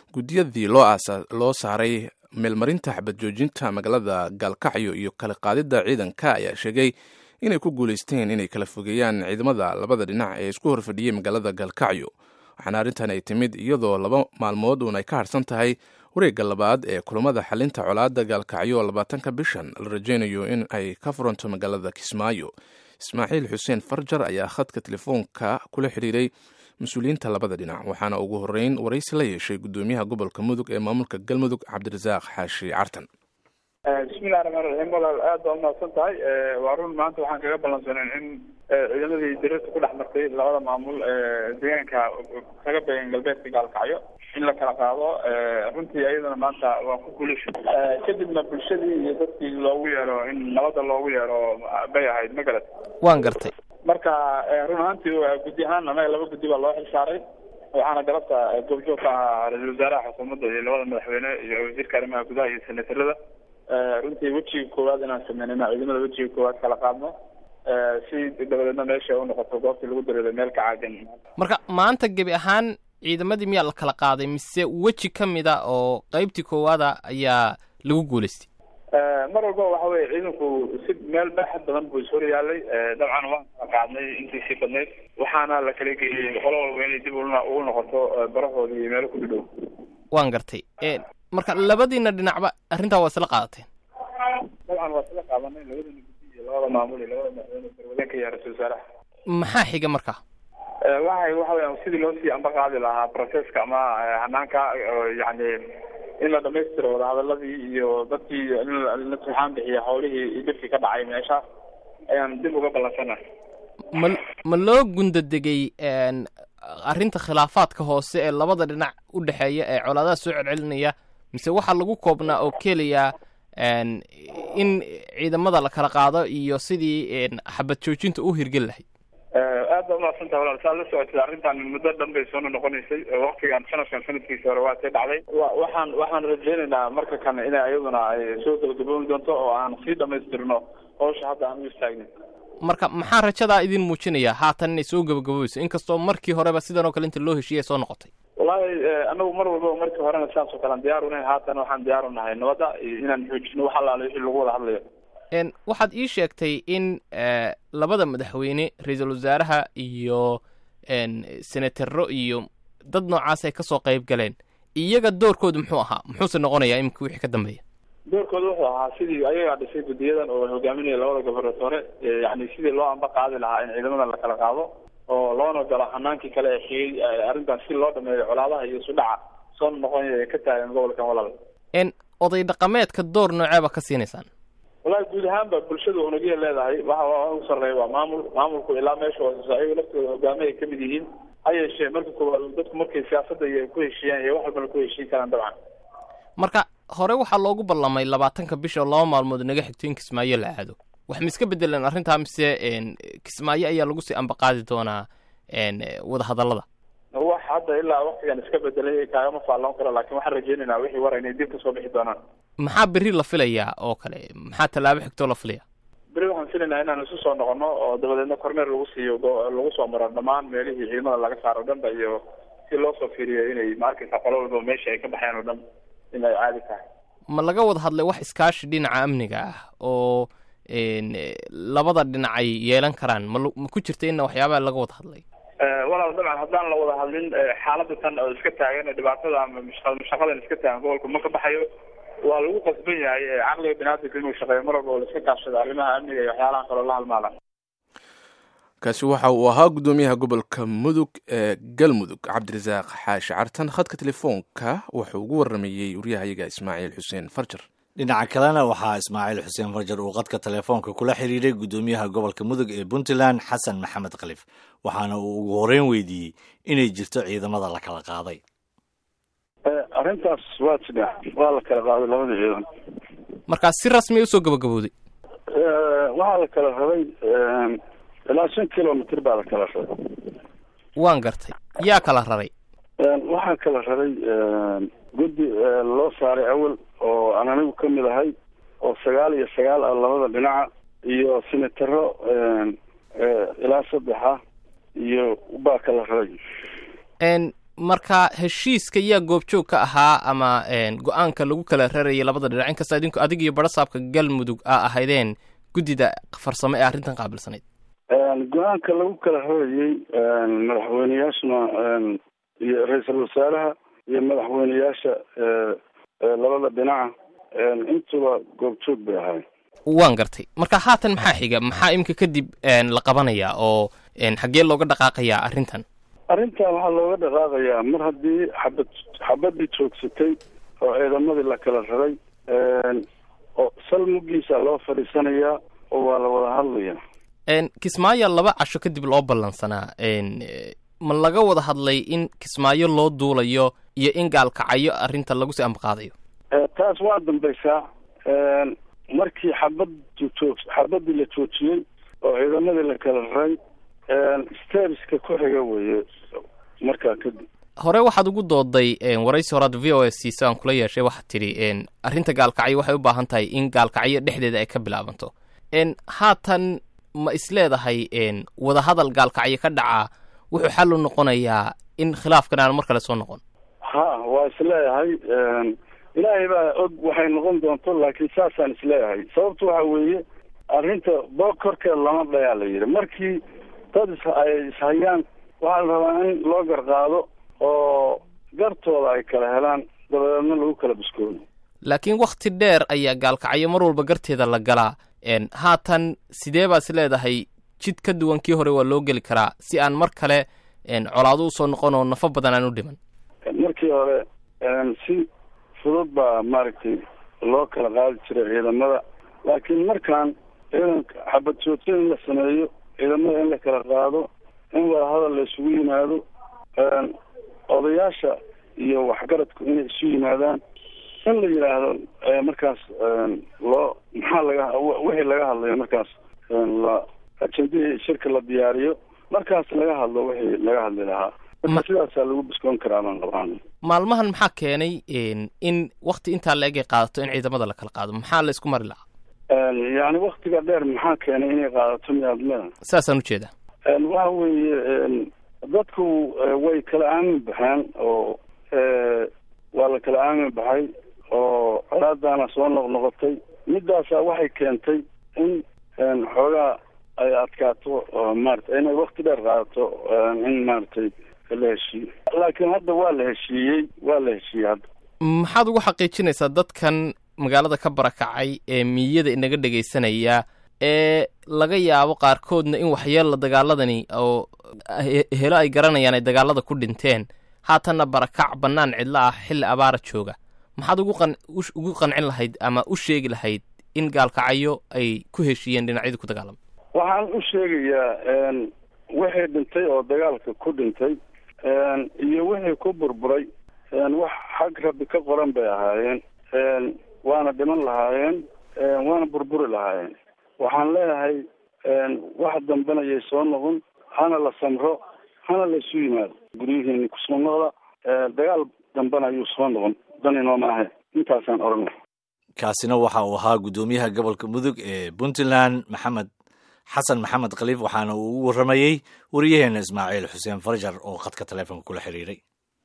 guddiyadii loo saaray meelmarinta xabad joojinta magaalada gaalkacyo iyo kala qaadidda ciidanka ayaa sheegay inay ku guulaysteen inay kala fogeeyaan ciidamada labada dhinac ee isku horfadhiyey magaalada gaalkacyo waxaana arrintan ay timid iyadoo laba maalmood uun ay ka harsan tahay wareegga labaad ee kulamada xalinta colaadda gaalkacyo labaatanka bishan la rajaynayo in ay ka furanto magaalada kismaayo ismaaciil xuseen farjar ayaa khadka telefoonka kula xidhiiray mas-uuliyiinta labada dhinac waxaana ugu horreyn waraysi la yeeshay guddoomiyaha gobolka mudug ee maamulka galmudug cabdirasaaq xaashi cartan bismillahi raxmaan raxiim walaal aad baa umahadsan tahay waa run maanta waxaan kaga ballansaneen in ciidamadii dirarta ku dhex martay labada maamul deegaanka kaga beegan galbeedka gaalkacyo in la kala qaado runtii ayadana maanta waa ku guulasha kadibna bulshadii iyo dadkii loogu yeero in nabadda loogu yeero bay ahayd ma garad waan gartay marka run ahaantii guddi ahaan anaga laba guddi baa loo xil saaray waxaana galabta goobjoog ka ahaa ra-iisul wasaaraha xukuumadda iyo labada madaxweyne iyo wasiirka arrimaha gudaha iyo senatarada runtii wejiga koowaad inaan sameynayna ciidamada wejiga koowaad kala qaadno si dabadeedna meesha u noqoto goobtii lagu dareeray meel ka caagan marka maanta gebi ahaan ciidamadii miyaa la kala qaaday mise weji ka mid a oo qeybtii koowaada ayaa lagu guulaystay mar walba waxa weye ciidanku si meel baaxad badan buu ishor yaalay dabcan waan kala qaadnay intii sii badnayd waxaana la kala geeyey qolo walba inay dib ugu noqoto barahoodii iyo meelo ku dhidhow waan gartay marka labadiina dhinacba arrintaa waa isla qaadateen dabcan waa isla qaadanay labadana guddi iyo labada maamul iyo labada madaxweyne garwadeenka iyo ra-isul wasaaraha maxaa xiga marka waxay waxa weya sidii loo sii amba qaadi lahaa processka ama hanaanka yani in la dhamaystiro wadahadaladii iyo dadkii in la turxaan bixiya hawlihii iyo dhibkii ka dhacay meeshaas ayaan dib uga ballansana ma ma loo gundadegay arrinta khilaafaadka hoose ee labada dhinac u dhexeeya ee colaadaha soo celcelinaya mise waxaa lagu koobnaa oo keliya in ciidamada la kala qaado iyo sidii xabad joojinta u hirgeli lahayd aad baa umahadsantaha walaal saad la socotay arrintan muddo dhan bay soona noqonaysay waktigan sanadkan sanadkiisa hore waa sii dhacday waxaan waxaan rajeynaynaa marka kan inay ayaduna ay soo gabagaboobi doonto oo aan sii dhamaystirno hawsha hadda aan u istaagnin marka maxaa rajadaa idin muujinaya haatan inay soo gabagaboobeyso inkastoo markii horeba sidan oo kale inta loo heshiiyay soo noqotay wallahi anagu mar walba markii horena sidaas oo kale aan diyaar unahay haatan waxaan diyaar u nahay nabadda iyo inaan xoojino wax allaale wixii lagu wada hadlayo waxaad ii sheegtay in labada madaxweyne ra-iisul wasaaraha iyo senataro iyo dad noocaas ay kasoo qayb galeen iyaga doorkoodu muxuu ahaa muxuuse noqonayaa iminka wixii ka dambeeya doorkooda wuxuu ahaa sidii ayagaa dhisay guddiyadan oo hogaaminaya labada gobernatore yani sidii loo amba qaadi lahaa in ciidamadan la kala qaado oo loona galo hanaankii kale ee xigay arrintan si loo dhameeyo colaadaha iyo isudhaca soo noqonaya ee ka taagan gobolkan walaal oday dhaqameedka door nooceeba ka siinaysaan wallahi guud ahaanba bulshada unugya leedahay waxa ugu sarreeya waa maamul maamulku ilaa meesha hooseyso ayago laftooda hogaami ay kamid yihiin ha yeeshee marka koowaad dadku markay siyaasadda iyo ku heshiiyaan iyo wax walbana ku heshiin karaan dabcan marka hore waxaa loogu ballamay labaatanka bisha oo laba maalmood naga xigto in kismaayo la aado wax ma iska bedeleen arrintaa mise kismaayo ayaa lagu sii ambaqaadi doonaa wadahadallada wax hadda ilaa waktigan iska bedelay kaagama faalloon karo laakiin waxaan rajeynaynaa wixii war inay dib kasoo bixi doonaan maxaa berri la filayaa oo kale maxaa tallaabo xigtoo la filaya beri waxaan filaynaa inaan isu soo noqono oo dabadeedna kormeer lagu siiyo lagu soo maro dhammaan meelihii ciidamada laga saaro o dhanba iyo si loo soo fiiriyo inay ma arkaysa qolo walba meesha ay ka baxeen oo dhan in ay caadi tahay ma laga wada hadlay wax iskaashi dhinaca amniga ah oo labada dhinac ay yeelan karaan ma ma ku jirta inna waxyaabaha laga wada hadlay walaal dabcan haddaan la wada hadlin xaaladda tan oo iska taagan dhibaatada ama mashaqadan iska taagan gobolka ma ka baxayo waa lagu qasban yahay caqliga binaadamka inuu shaqeeyo mar walba oo la iska kaashado arrimaha amniga iyo waxyaalaha kaloo la halmaala kaasi waxa uu ahaa guddoomiyaha gobolka mudug ee galmudug cabdirasaaq xaashi cartan khadka telefoonka wuxuu ugu waramayey waryahayaga ismaaciil xuseen farjar dhinaca kalena waxaa ismaaciil xuseen farjar uu qadka telefoonka kula xiriiray guddoomiyaha gobolka mudug ee puntland xasan maxamed khalif waxaana uu ugu horeyn weydiiyey inay jirto ciidamada la kala qaaday arrintaas waa jidha waa la kala qaaday labada ciidan markaa si rasmiya usoo gabagabowday waxaa la kala rabay ilaa shan kilomitr baa la kala rabay waan gartay yaa kala raray waxaa kala rabay guddi loo saaray awal oo aan anigu ka mid ahay oo sagaal iyo sagaal ah labada dhinaca iyo senataro ilaa saddex ah iyo baa kala rabay marka heshiiska yaa goobjoog ka ahaa ama go-aanka lagu kala rarayay labada dhinac inkasta idinku adig iyo barasaabka galmudug aa ahaydeen guddida farsamo ee arrintan qaabilsanayd go-aanka lagu kala rarayey madaxweyneyaashuna iyo ra-iisul wasaaraha iyo madaxweyneyaasha labada dhinaca intuba goobjoog bay ahayn waan gartay marka haatan maxaa xiga maxaa iminka kadib la qabanayaa oo xaggee looga dhaqaaqayaa arrintan arrintan waxaa looga dhaqaaqayaa mar haddii xabad xabadii joogsatay oo ciidamadii la kala raray oo sal muggiisa loo fadhiisanayaa oo waa la wada hadlayaa kismaayo laba casho kadib loo ballansanaa ma laga wada hadlay in kismaayo loo duulayo iyo in gaalkacayo arrinta lagu sii ambaqaadayo taas waa dambaysaa markii xabad joog xabadii la joojiyey oo ciidamadii la kala raray stebiska ku xiga weeye markaa kadib hore waxaad ugu dooday waraysi horaad v o s siisa aan kula yeeshay waxaad tidhi arrinta gaalkacyo waxay u baahan tahay in gaalkacyo dhexdeeda ay ka bilaabanto haatan ma isleedahay wadahadal gaalkacyo ka dhaca wuxuu xal u noqonayaa in khilaafkan aan mar kale soo noqon ha waa isleeyahay ilaahay baa og waxay noqon doonto laakiin saasaan isleeyahay sababta waxa weeye arrinta boog korkeed lama dhayaa la yidhi markii dad is ay ishayaan waxaa la rabaa in loo garqaado oo gartooda ay kala helaan dabadeedna lagu kala biskoodo laakiin wakti dheer ayaa gaalkacyo mar walba garteeda la galaa haatan sidee baad is leedahay jid ka duwan kii hore waa loo geli karaa si aan mar kale colaado usoo noqon oo nafo badan aan u dhiman markii hore si fudud baa maaragtay loo kala qaadi jiray ciidamada laakiin markaan ciidanka xabad joogto in la sameeyo ciidamada in la kala qaado in wadahadal la isugu yimaado odayaasha iyo waxgaradku inay isu yimaadaan in la yidhaahdo markaas loo maxaa laga wixii laga hadlayo markaas la ajendihii shirka la diyaariyo markaas laga hadlo wixii laga hadli lahaa marka sidaasaa lagu biskoon karaa baan qabaan maalmahan maxaa keenay in wakti intaa la eg ay qaadato in ciidamada la kala qaado maxaa la isku mari lahaa yani waktiga dheer maxaa keenay inay qaadato miyaad leeda saasaan ujeeda waxa weeye dadku way kala aamin baxeen oo waa la kala aamin baxay oo colaadaana soo noqnoqotay midaasa waxay keentay in xoogaa ay adkaato maarata inay wakti dheer qaadato in maaragtay la heshiiyo laakiin hadda waa la heshiiyey waa la heshiiyey hadda maxaad ugu xaqiijinaysaa dadkan magaalada ka barakacay ee miyada inaga dhegaysanaya ee laga yaabo qaarkoodna in waxyeella dagaaladani oo helo ay garanayaan ay dagaalada ku dhinteen haatanna barakac bannaan cidlo ah xilli abaara jooga maxaad ugu qan ugu qancin lahayd ama u sheegi lahayd in gaalkacyo ay ku heshiiyeen dhinacyadii ku dagaalamay waxaan u sheegayaa wixii dhintay oo dagaalka ku dhintay iyo wixii ku burburay wax xag rabbi ka qoran bay ahaayeen waana dhiman lahaayeen waana burburi lahaayeen waxaan leeyahay wax dambanayay soo noqon hana la samro hana la isu yimaado guryihiini kusoo noqda dagaal dambana ayuu soo noqon dan inooma ahe intaasaan odhanay kaasina waxa uu ahaa guddoomiyaha gobolka mudug ee puntland maxamed xasan maxamed khaliif waxaana uu ugu warramayey wariyaheena ismaaciil xuseen farjar oo khadka taleefonka kula xiriiray